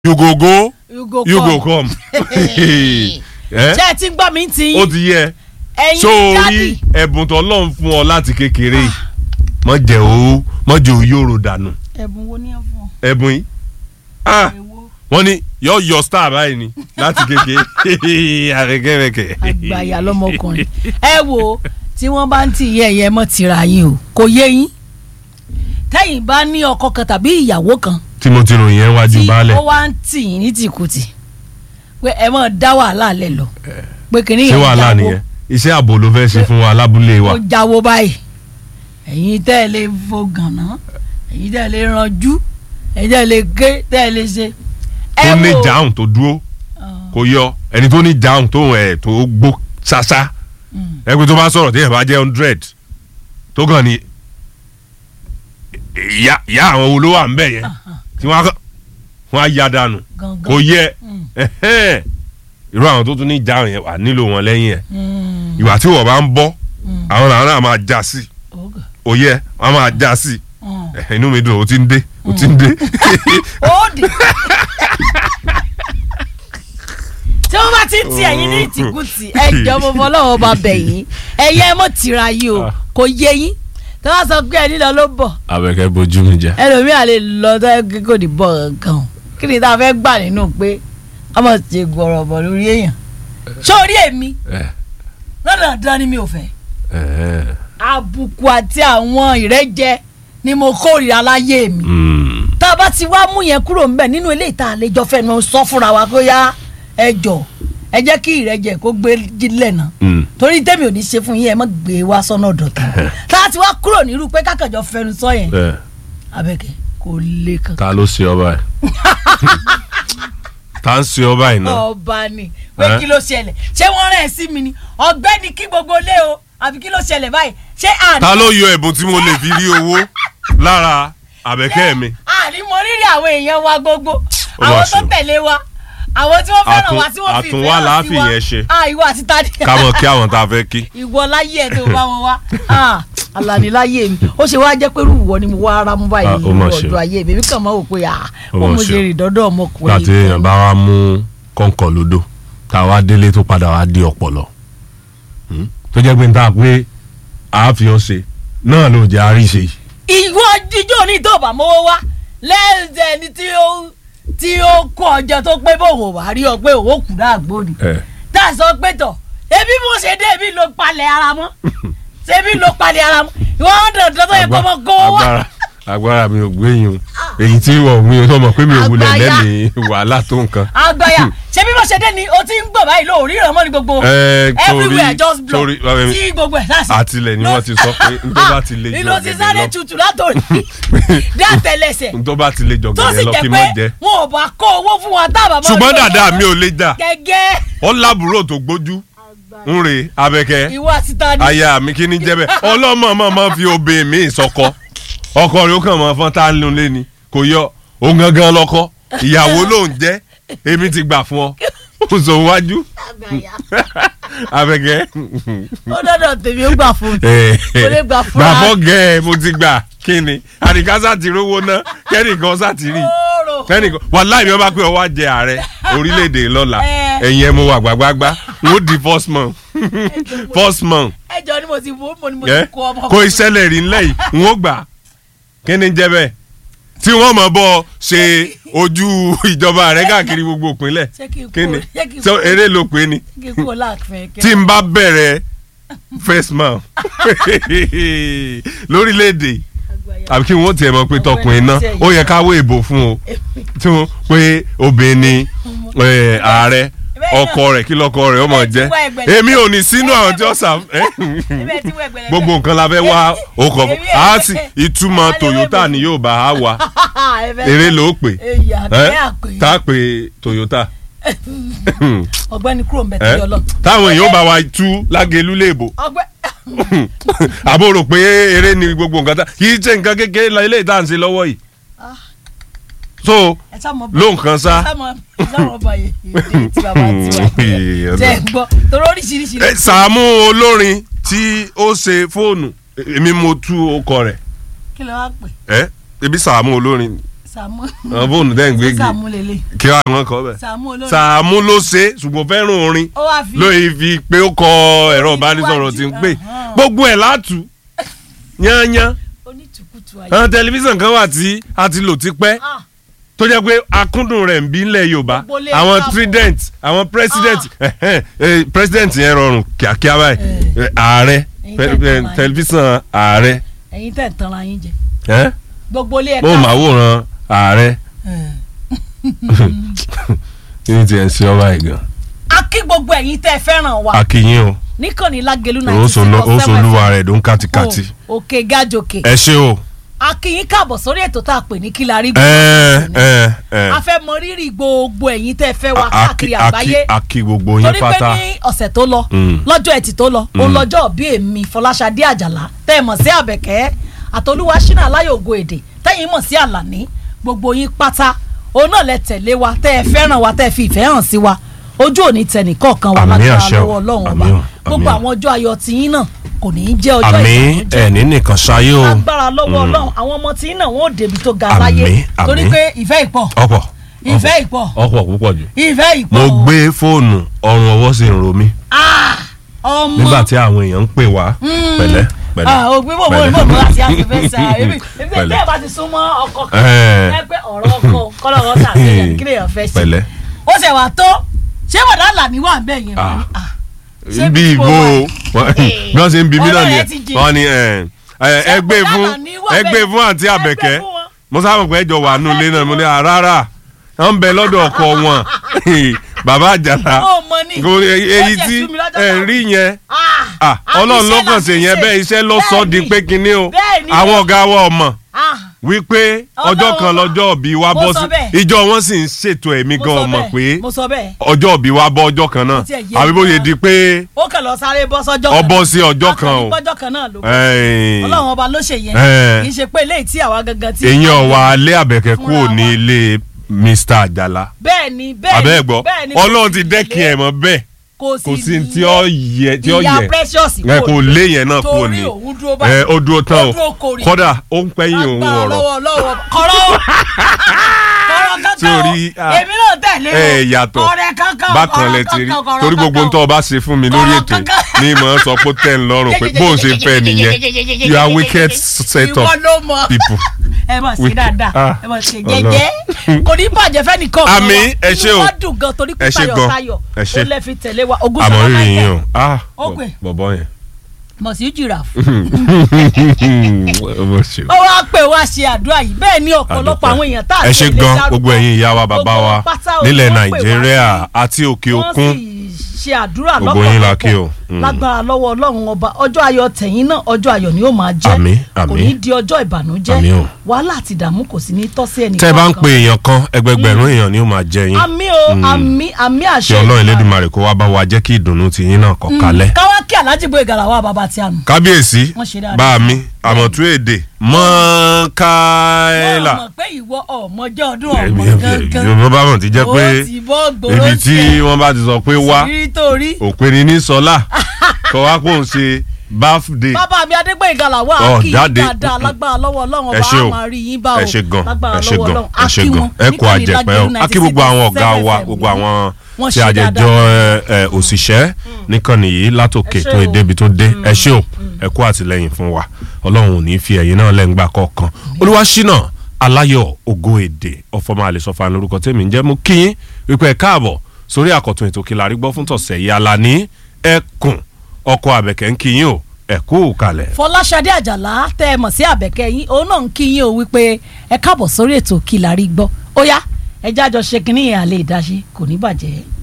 you go go you go you go come. come Eh? ṣé ẹ ti ń gbọ́ mi ti ó yín ti yẹ ẹ̀yin sórí dádì ẹ̀bùn tó lọ́n fún ọ láti kékeré yìí mọ jẹ o mọ jẹ o yóò dànù ẹ̀bùn wo ni ẹ fún ọ ẹ̀bùn yìí ah Èwo? wọ́n ní yọ yọ star báyìí ni láti kékeré àrẹ̀kẹ̀rẹ̀kẹ̀. àgbàyà lọmọkùnrin ẹ wo tí wọ́n bá ń tì yẹ ẹ̀yẹ mọ́ tira yín o kò yé yín tẹ́yìn bá ní ọkọ kan tàbí ìyàwó kan tí mo ti ròyìn ẹ wájú tí baálẹ̀ ó wá ń tì yín ní tìkùtì pé ẹ mọ̀ dá wàhálà lẹ̀ lọ pé kìnìún ṣé yẹn wàhálà jáwó nìyẹn iṣẹ́ ààbò ló fẹ́ ṣe fún wa lábúlé wa ó jáwó báyìí ẹ̀yin tẹ́ ẹ lè fo gànà ẹ̀yin tẹ́ ẹ lè ranjú ẹ̀yin tẹ́ ẹ lè ké tẹ́ ẹ lè ṣe. ẹ tó ní wò- jáùn tó dúró Ah, kò yọ ẹni tó ní jáùn tó ẹ̀ tó gbó ṣáṣá mm. ẹgbẹ́ tó bá sọ̀rọ̀ téèyàn bá jẹ́ hundred tó kàn ní ìyá ìyá àwọn wo ló wà ń bẹ̀ yẹn tí wọ́n á kọ́- wọ́n á ya dànù gangan. kò yẹ Mm. ẹ̀hẹ́n. irú àwọn tó tún ní jáùn yẹn wà nílò wọn lẹ́yìn ẹ̀ Mm. ìwà tí wọ́n bá ń bọ́ Mm. àwọn làwọn náà máa já sí Okay. òye wọ́n máa já sí Mm. Eh, inú mi dùn ó ti ń dé ó ti ń dé ó dì. tí wọ́n bá ti ń ti ẹ̀yin ní ìtìkùtì ẹ jọ mo fọ lọ́wọ́ bá bẹ̀ yín ẹ̀yẹ ẹ mọ̀ tìra yìí o Ah. kò yé yín tí wọ́n sọ pé ẹni lọ ló bọ̀ abẹ́kẹ́ bójú mi jẹ́ ẹlòmíà lè lọ tó ẹ kò ní bọ̀ gan o kí ni tá a fẹ́ gbà nínú pé ọmọ ti gbọ̀rọ̀ bọ̀ lórí èèyàn sórí èmi lọ́dọ̀ dán ni mi ò fẹ́ àbùkù àti àwọn ìrẹ́jẹ ni mo kórìíra láyé mi tá a bá ti wá mú yẹn kúrò ńbẹ nínú ilé ìta àlejò fẹnu sọ fúnra wa kó yá ẹ jọ ẹ jẹ́ kí ìrẹ́jẹ kó gbé jílẹ̀ náà torí tẹ́mi ò ní ṣe fún yín ẹ má gbé wá sọ́nà ọ̀dọ̀ tó tá a ti wá kúrò nírú pé kákànjọ fẹnu sọ yẹn abẹ́kẹ́ kò lè kankan. ta ló ṣe ọba ẹ̀ ta ń ṣe ọba ẹ̀ náà ọba ni pé Eh? kí ló ṣẹlẹ̀ ṣé wọ́n rẹ̀ sí mi ni ọ̀gbẹ́ni kí gbogbo lé o àbí kí ló ṣẹlẹ̀ báyìí ṣé àní ta ló yọ ẹ̀bùn tí mo lè fi rí owó lára àbẹ̀kẹ́ mi àní mo rírì àwọn èèyàn wa gbogbo Ó àwọn mà tó ṣe o. tẹ̀lé wa àwọn tí wọ́n fẹ́ràn Àtún- wa tí wọ́n fi àtún ìfẹ́ wá hàn la sí fi wa yẹn ṣe. ah ìwọ àti tani ká mọ̀ kí àwọn tá a fẹ́ kí. ìwọ láyé ẹ̀ tó bá wọn wá ah Àlàní láyé mi ó ṣe wá jẹ́ pé irú ìwọ ni mo wá ara mú báyìí Ah, ó mà ṣe o. ọ̀dọ̀ ayé mi èmi kàn máa wò pé ah Ó wọ́n mà mo ṣe ṣe o. rìn dọ́dọ̀ ọmọkùnrin láti èèyàn bá wa mú kọ̀ǹkọ̀ lódò tá a wá délé tó padà wá di ọ̀pọ̀lọ Hmm? tó jẹ́ pé n ta pé àáfíọ́ ṣe náà ló jẹ́ àríṣe yìí. ìwọ jíjó ní tó bá mọ́wọ́ wá lẹ́ẹ̀dẹ̀ ni tí ó tí ó kó ọjọ́ tó pé bóun ò wá rí ọ pé òun ò kú dáàgbò ni ẹ tá a sọ pé tọ̀ ebi mo ṣe dé ebi ló palẹ̀ ara mọ́ ṣebí ló palẹ̀ ara mọ́ ìwọ wọn dandan tó yẹ kó mọ kó wá agbára agbára mi ò gbé yín o èyí tí wọ́n mi ò sọ mọ̀ pé mi ò wulẹ̀ Àgbáyà. lẹ́mìí wàhálà tó nǹkan. àgbàyà ṣebí mo ṣe dé ni o ti ń gbọ̀ báyìí lóòrí ìrànmọ́ ni gbogbo Ẹ, torí- everywhere just block torí- ẹ, tí gbogbo ẹ̀ láti. àtìlẹ̀ ni wọ́n ti sọ pé n tó bá ti le jù ìlú ti ọ̀gẹ̀dẹ̀ sáré lọ tutù látòrí dé àtẹlẹsẹ̀ n tó bá ti le jù tó sì ọ̀gẹ̀dẹ̀ lọ jẹ́ kí n pé mọ̀ jẹ́. wọn ò bá kó owó fún wa tá a bá máa ṣùgbọ́n lọ dàda lọ́wọ́. mi ò lè jà gẹ́gẹ́ ó lábúrò tó gbójú ń re abẹ́kẹ́ ìwọ àti tani. aya mi kí ni jẹ́ bẹ́ẹ̀ ọlọ́mọ mọ̀ mọ̀ fi obìnrin mi sọkọ ọkọ rẹ̀ ó kàn mọ́ fọ́n tá a ń lé ni kò yọ òun gangan lọ́kọ ìyàwó ló ń jẹ́ èmi ti gbà fún ọ ó sọ wájú Àgbàyà. abẹ́kẹ́ ó dọ́dọ̀ tèmi ó gbà fún mi Mo lè gbà fúnra. gbà fọ́ gẹ́ ẹ mo ti gbà kí ni àdìgásá ti rówó ná kẹ́nìkan sá ti rí Oòrùn. kẹ́nìkan wàláì mi wọ́n bá pé ọwọ́ jẹ ààrẹ orílẹ̀-èdè lọ́la Ẹ. ẹ̀yin ẹ̀ mo wà gbàgbàgbà n ó di first man first man ẹjọ ni mo ti wo mo ni mo ti ẹ kó ọmọ. kó ìṣẹ̀lẹ̀ rí ńlẹ̀ yìí n ó gbà kí ni jẹ́ bẹ́ẹ̀ tí wọ́n mọ̀ bọ́ ṣe ojú ìjọba rẹ̀ káàkiri gbogbo ìpínlẹ̀ Ṣé kí n kú- kí ni ṣé kí n so kú- eré ló pé ni kí n kó láàfin kí. tí n bá bẹ̀rẹ̀ first man lórílẹ̀‐èdè àbí kí wọ́n tiẹ̀ mọ̀ pé tọkùnrin náà ó yẹ káwé ìbò fún o tí wọ́n pé obìnrin ni eh, ààrẹ ọkọ rẹ̀ kí lọ́kọ rẹ̀ ọmọ jẹ́ èmi ò ní sínú àwọn tí ó sà gbogbo nǹkan la fẹ́ wá ọkọ̀ á sì ìtumọ̀ Toyota ni yóò bá a wà eré ló pè èyí ẹ́ àgbẹ̀ àpè tá a pè Toyota ọ̀gbẹ́ni kúrò mbẹ ẹ́ tẹyọ lọ. táwọn èèyàn bá wa tú lágẹ̀lú léèbò ọgbẹ àbò rò pé eré ni gbogbo nǹkan tá kì í ṣe nǹkan kékeré la ilé ìta ń ṣe lọ́wọ́ yìí so ẹ sá mọ ló nǹkan sá ẹ sá mọ ẹ sá mọ bá yẹ èdè tí bàbá ti wà jẹ tẹ ẹ gbọ́ torí oríṣiríṣi Eh, Sàámú olórin tí ó ṣe fóònù èmi mo tú ọkọ rẹ̀ kí ló wá pè ẹ ebi Sàámú olórin Sàámú àwọn fóònù tẹ́ ń gbé gi Sàámú lélẹ̀ kí wàá wọn kọ́ bẹ́ẹ̀. Sàámú olórin Sàámú ló ṣe ṣùgbọ́n fẹ́ràn orin ó wá fi lóye fi pé ó kọ ẹ̀rọ ìbánisọ̀rọ̀ tí ń pè Ahán. gbogbo ẹ̀ látú yányán onítùkùtù ayé àwọn tẹlifíṣàn kan wà tí a ti lò tipẹ́ Ah, tó jẹ́ pé akúndùn rẹ̀ ń bí ńlẹ̀ Yorùbá Gbogbo lè àwọn káàbọ̀. trident àwọn president ẹ̀hẹ́n, eh, president yẹn rọrùn kíákíá báyìí Eh, ààrẹ Ẹ̀yin pe- tẹ̀ pe- tán láyé. tẹlifíṣàn ààrẹ ẹ̀yin tẹ̀ ń tanra yín jẹ ẹ́ gbogbo ilé mo ẹ̀ka máa wòran ààrẹ kí ni tiẹ̀ ń ṣe ọba yìí gan a kí gbogbo ẹ̀yin tẹ́ ẹ fẹ́ràn wa akínyìn o níkànnì lágẹ̀lú ó náà sọ lọ- ó sọ olúwa rẹ̀ ló ń kátikáti òkè gàjòkè ẹ ṣé o a kí yín káàbọ̀ sórí ètò tá a pè ní kí la rí gbọ́ ẹ ẹ ẹ a fẹ́ mọ rírì gbogbo ẹ̀yin tẹ́ ẹ fẹ́ wa A- káàkiri aki- àgbáyé aki- aki gbogbo yín torí pé pátá ní ọ̀sẹ̀ tó lọ Mm. lọ́jọ́ ẹtì tó lọ òun lọ́jọ́ bí èmi Fọláṣadé Àjàlá tẹ́ ẹ mọ̀ sí Àbẹ̀kẹ́ àtolúwa ṣínà aláyògo èdè tẹ́yìn mọ̀ sí Àlàní gbogbo yín pátá òun náà lẹ tẹ̀lé wa tẹ́ ẹ fẹ́ràn wa tẹ́ ẹ fi ìfẹ́ hàn sí wa ojú òní tẹnì kọ̀ọ̀kan wa Àmín lágbára àṣẹ o. lọ́wọ́ Ọlọ́run ọba Àmín o. gbogbo Àmín o. àwọn ọjọ́ ayọ̀ tiyín náà kò ní í jẹ́ ọjọ́ àmì ìbànújẹ́ ẹni nìkan ṣayé o agbára lọ́wọ́ Ọlọ́run àwọn ọmọ tí náà wọ́n ò débi tó ga Àmín, láyé àmín. torí pé ìfẹ́ ìpọ̀ ọ̀pọ̀ ìfẹ́ ìpọ̀ ọ̀pọ̀ púpọ̀ jù ìfẹ́ ìpọ̀ mo gbé fóònù ọrùn ọwọ́ sì ń ro mí Ah, ọmọ nígbà tí àwọn èèyàn ń pè wá pẹ̀lẹ́ pẹ̀lẹ́ ah ògbé bò bò bò bò láti àfẹ́fẹ́ sá ebi ebi Pẹ̀lẹ́. tẹ́ ẹ bá ti súnmọ́ ọkọ kan Ẹ̀. ẹ pé ọ̀rọ̀ ọkọ kọ́lọ́rọ́ sàṣeyàn kí lèèyàn fẹ́ ṣe pẹ̀lẹ́ ó ṣe wà tó ṣé wàdà Àlàní wà ń bẹ̀ yẹn Ah. wọ́n ní, ah, Ṣé bí bí ibo mo wọ́n- bí wọ́n ṣe ń bí mí náà Ọ̀rọ̀ nìyẹn yẹn ti jìn. wọ́n ní ẹ ẹ, ẹ gbé fún Àlàní wà ẹ gbé bẹ́ẹ̀. fún àǹtí Ẹ gbé Àbẹ̀kẹ́ fún wọn. mo sábà pé ẹjọ wà nù ilé náà mo ní à, rárá wọ́n ń bẹ lọ́dọ̀ ọkọ wọn bàbá Àjàlá Ó mọ ní. Kò- e- èyí Ó jẹ́ tí sú mi lọ́jọ́ ẹ náà. rí yẹn ah, Ah, àbí Ọlọ́run ló iṣẹ́ kàn la ṣe fi yẹn ṣe. bẹ́ẹ̀ iṣẹ́ ló sọ di Bẹ́ẹ̀ni. pé kinní o Bẹ́ẹ̀ni. àwọn ọ̀gá wa ọmọ Ah, wípé ọjọ́ Ọlọ́run kan wa. lọ́jọ́ òbí wa Mo bọ́ sọ sí bẹ́ẹ̀. ìjọ wọn sì ń ṣètò ẹ̀mí mo gan sọ ọmọ bẹ́ẹ̀, pé mo sọ bẹ́ẹ̀ ọjọ́ òbí wa bọ́ ọjọ́ kan náà Kò tiẹ̀ yé àbí mi bóyá gan. di pé ó kàn lọ sáré bọ́ sọ́jọ́ Ọ bọ́ sí ọjọ́ kan o. ọjọ́ kan náà ló bọ́ ẹ̀yìn ọlọ́run ọba ló ṣe yẹn Ẹ̀. kì í ṣe pé eléyìí tí àwa gangan ti. èyàn ọ̀wà alẹ́ àbẹ̀kẹ́ Fúnra kúrò ní wa. ilé Mr. Àjàlá bẹ́ẹ̀ ni bẹ́ẹ̀ ni abẹ́ ẹ̀ gbọ́ bẹ́ẹ̀ ni ọlọ́run ti dẹ́kin ẹ̀ mọ́ bẹ́ẹ̀ kò kò sí ní tí ó yẹ tí ó ìyá yẹ precious ẹ kò lé yẹn náà kúrò torí ní òun dúró ẹ báyìí ó dúró tán Ó o dúró kórè. kódà ó ń pẹ́yìn òun Agbára ọ̀rọ̀ lọ́wọ́ lọ́wọ́ kọ́rọ́ kọ́rọ́ kankan Torí, o ah, èmi náà tẹ̀lé o ẹ yàtọ̀ ọ̀rẹ́ kankan bákan kọ́rọ́ lẹ ti rí kankan, kọ́rọ́ torí gbogbo kankan. ntọ́ ọba ṣe fún mi lórí Kọ́rọ́ ètò yìí kankan. ní ìmọ̀ sọ pé tẹ̀ ń lọ́rùn pé bóun ṣe fẹ́ nìyẹn you are wicked set of ìwọ ló mọ people. ẹ mọ̀ sí Wicked. dáadáa Ah, ẹ mọ̀ sí Ọlọ́run. jẹ́jẹ́ kò ní bàjẹ́ fẹ́ nìkan Àmín, ẹ ṣé o. wọ́n dùn gan torí pé Ẹ ṣé tayọ̀ gan. tayọ̀ Ẹ ṣé. ó lẹ́ fi tẹ̀lé wa ogún àmọ́ sọ̀rọ̀ rírì láìpẹ́ yín o ah Ó bọ̀- pè. bọ̀bọ̀ yẹn. mọ̀ sí giraffe Ó bọ̀ ṣe o. ó wá pé wá ṣe àdúrà yìí bẹ́ẹ̀ ni ọ̀pọ̀lọpọ̀ Àdúpẹ́. àwọn èèyàn tá à ẹ ṣe lè gan dárúkọ. gbogbo ẹ̀yin ìyá wa bàbá Gbogbo wa wọn pátá o, nílẹ̀ wọ́n pè wá Nàìjíríà sí. àti òkè wọ́n òkun sì ṣe àdúrà Gbogbo yín la kí o. Mm. lágbára lọ́wọ́ ọlọ́run ọba ọjọ́ ayọ̀ tẹ̀yìn náà ọjọ́ ayọ̀ ni ó máa jẹ́ Àmín, kò àmín. ní di ọjọ́ ìbànújẹ́ Àmín o. wàhálà àti ìdààmú kò sí ní tọ́sí ẹnì tẹ́ ẹ bá ń pe èèyàn kan ẹgbẹgbẹ̀rún èèyàn ni ó máa jẹ yín àmì o àmì àmì kí àṣẹ Ọlọ́run Elédùmarè kó wá bá wa jẹ́ kí ìdùnnú ti yín náà kó kalẹ̀. káwá kí alájí bóyá gàrà wà bàbá tí a nù. kábíyèsí Wọ́n ṣe dáadáa. bá mi àmọ̀tún èdè mọ́káẹ́là wọ́n mọ̀ pé ìwọ ọmọjọ́ ọdún ọmọ gangan yorùbá bá mọ̀ ti jẹ́ pé ó ti bọ́ gbòòrò ibi tí wọ́n bá ti sọ pé wá rírí torí. òpin ni ní sọlá kọ́ wá pò ń ṣe birthday bàbá mi adégbèyí gàlà wà á Ọ, kí yín jáde. dáadáa lágbára lọ́wọ́ ọlọ́run ẹ ọba ṣé á o máa rí yín bá o ẹ ṣé gan lágbára ẹ ṣé lọ́wọ́ gan ọlọ́run ẹ á ṣé kí gan wọn ẹ kú níkànnì àjẹpẹ́ o Lágẹ̀lú á kí gbogbo àwọn ọ̀gá 96 wa FM gbogbo àwọn Wọ́n tí ṣe àjẹjọ dáadáa. ẹ, ẹ, òṣìṣẹ́ níkànnì yìí látòkè Ẹ ṣé tó o. débi tó dé ẹ ṣé o ẹ kú àtìlẹ́yìn fún wa ọlọ́run ò ní fi ẹ̀yin náà lẹ́ngbà kọ̀ọ̀kan olúwaṣínà aláyọ̀ ògo èdè ọ̀fọ̀mọ́ àlẹ́sọ̀fà lórúkọ tèmi ń jẹ́ mú kí yín wípé ẹ káàbọ̀ sórí àkọ́tún ètò kí la rí gbọ́ fún tọ̀sẹ̀ yìí Àlàní ẹkùn ọkọ̀ àbẹ̀kẹ́ ń kí yín o ẹ kú kalẹ̀. fọláṣadé àjàlá tẹ ẹ mọ̀ sí àbẹ̀kẹ́ yín òun náà ń kí yín o wípé ẹ káàbọ̀ sórí ètò kí la rí gbọ́ ó yá ẹ jájọ ṣe kínní yẹn àlè ìdáṣe kò ní bàjẹ́.